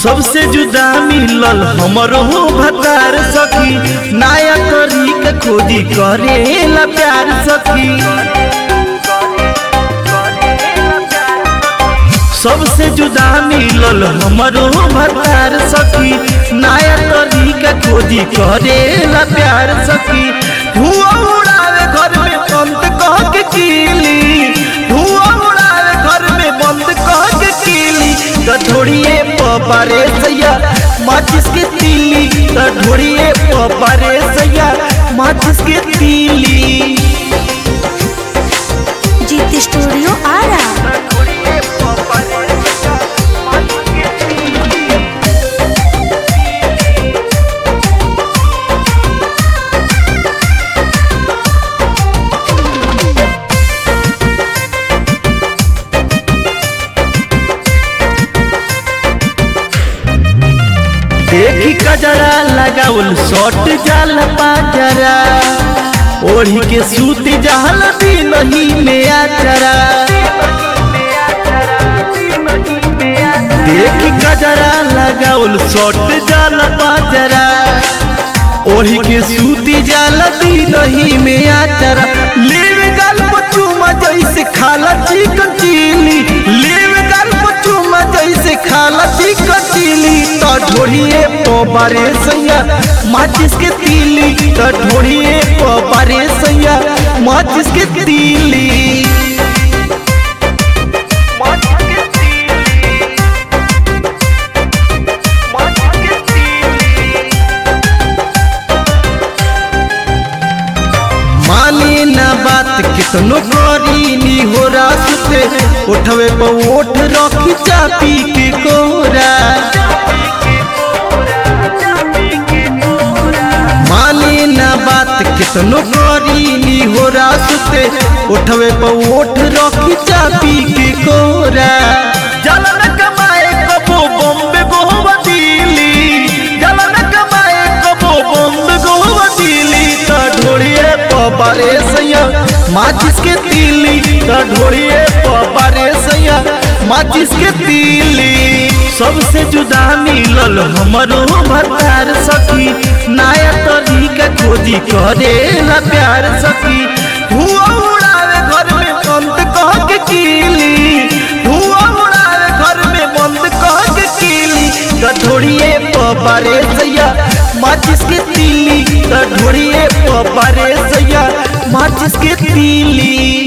सबसे जुदा मिलल हमरो भतार सखी नया तरीका खोजी करेला प्यार सखी सबसे जुदा मिलल हमरो भतार सखी नया तरीका खोजी करेला प्यार सखी धुआं उड़ावे घर में बंद कह के कीली धुआं उड़ावे घर में बंद कह के कीली ढोड़िए पबारे सैया माचिस के तीली ढोड़िए पबारे सैया माचिस के तीली जीत स्टूडियो आरा देखी कजरा लगाउल शॉट जाल पाजरा ओढ़ी के सूत जाल नहीं में आचरा देखी कजरा लगाउल शॉट जाल पाजरा ओढ़ी के सूती जाल नहीं में आचरा लेव गाल पचुमा जैसे खाला चिकन चिली लेव गाल पचुमा जैसे खाला चिकन चिली तो ढोड़िए पबारे सैया माचिस के तीली तो ढोड़िए पबारे सैया माचिस के तीली माने ना बात कितनो करी नी हो रास्ते उठवे पर ओठ रखी चापी के कोरा माने ना बात कितनो करी नी हो रास्ते उठवे पर ओठ रखी चापी के कोरा जलन कमाए कबो बॉम्बे गोवा दिल्ली जलन कमाए कबो बॉम्बे गोवा दिल्ली ता ढोड़िए पबारे सैया माचिस के तीली ता ढोड़िए पबारे सैया माचिस के तीली सबसे जुदा मिलल हमरो भतार सखी नया तरीका खोजी करेला प्यार सखी धुआं उड़ावे घर में बंद कह के कीली धुआं उड़ावे घर में बंद कह के कीली ढोड़िए पबारे सैया माचिस के तीली ढोड़िए पबारे सैया माचिस के तीली